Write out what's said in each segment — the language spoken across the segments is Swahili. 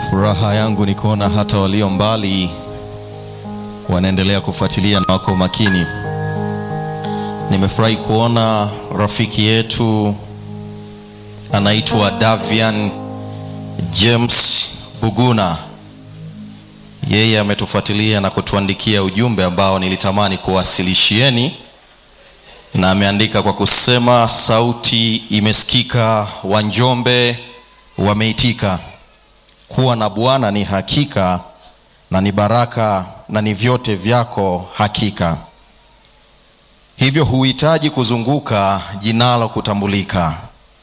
Furaha yangu ni kuona hata walio mbali wanaendelea kufuatilia na wako makini. Nimefurahi kuona rafiki yetu anaitwa Davian James Buguna. Yeye ametufuatilia na kutuandikia ujumbe ambao nilitamani kuwasilishieni, na ameandika kwa kusema, sauti imesikika, Wanjombe wameitika. Kuwa na Bwana ni hakika na ni baraka na ni vyote vyako hakika. Hivyo huhitaji kuzunguka jinalo kutambulika.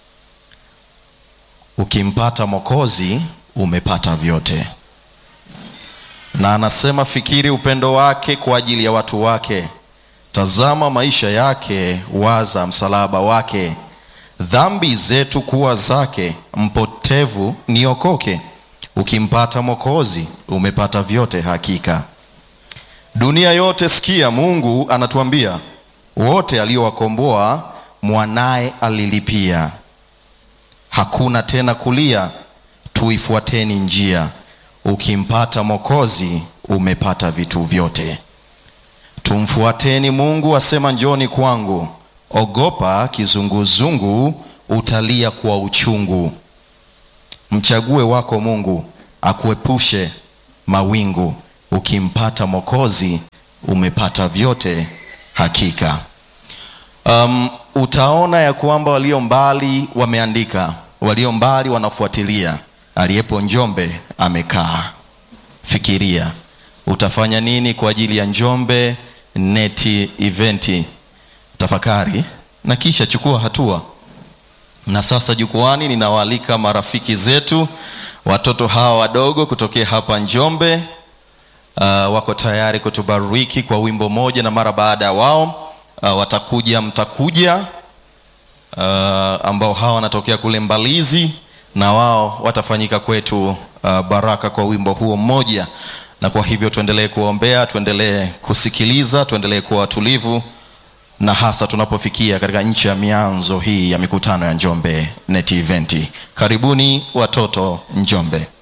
Ukimpata Mwokozi umepata vyote. Na anasema fikiri upendo wake kwa ajili ya watu wake, tazama maisha yake, waza msalaba wake, dhambi zetu kuwa zake, mpotevu niokoke. Ukimpata Mwokozi umepata vyote hakika. Dunia yote sikia, Mungu anatuambia, wote aliowakomboa mwanaye alilipia. Hakuna tena kulia, tuifuateni njia. Ukimpata Mwokozi umepata vitu vyote. Tumfuateni Mungu, asema njoni kwangu. Ogopa kizunguzungu, utalia kwa uchungu. Mchague wako Mungu akuepushe mawingu. Ukimpata Mwokozi umepata vyote hakika. Um, utaona ya kwamba walio mbali wameandika, walio mbali wanafuatilia. Aliyepo Njombe amekaa. Fikiria utafanya nini kwa ajili ya Njombe neti eventi. Tafakari na kisha chukua hatua. Na sasa jukwani ninawaalika marafiki zetu, watoto hawa wadogo kutokea hapa Njombe. Uh, wako tayari kutubariki kwa wimbo moja, na mara baada ya wao uh, watakuja mtakuja uh, ambao hawa wanatokea kule Mbalizi, na wao watafanyika kwetu uh, baraka kwa wimbo huo mmoja. Na kwa hivyo tuendelee kuombea, tuendelee kusikiliza, tuendelee kuwa watulivu na hasa tunapofikia katika nchi ya mianzo hii ya mikutano ya Njombe Net Event. Karibuni watoto Njombe.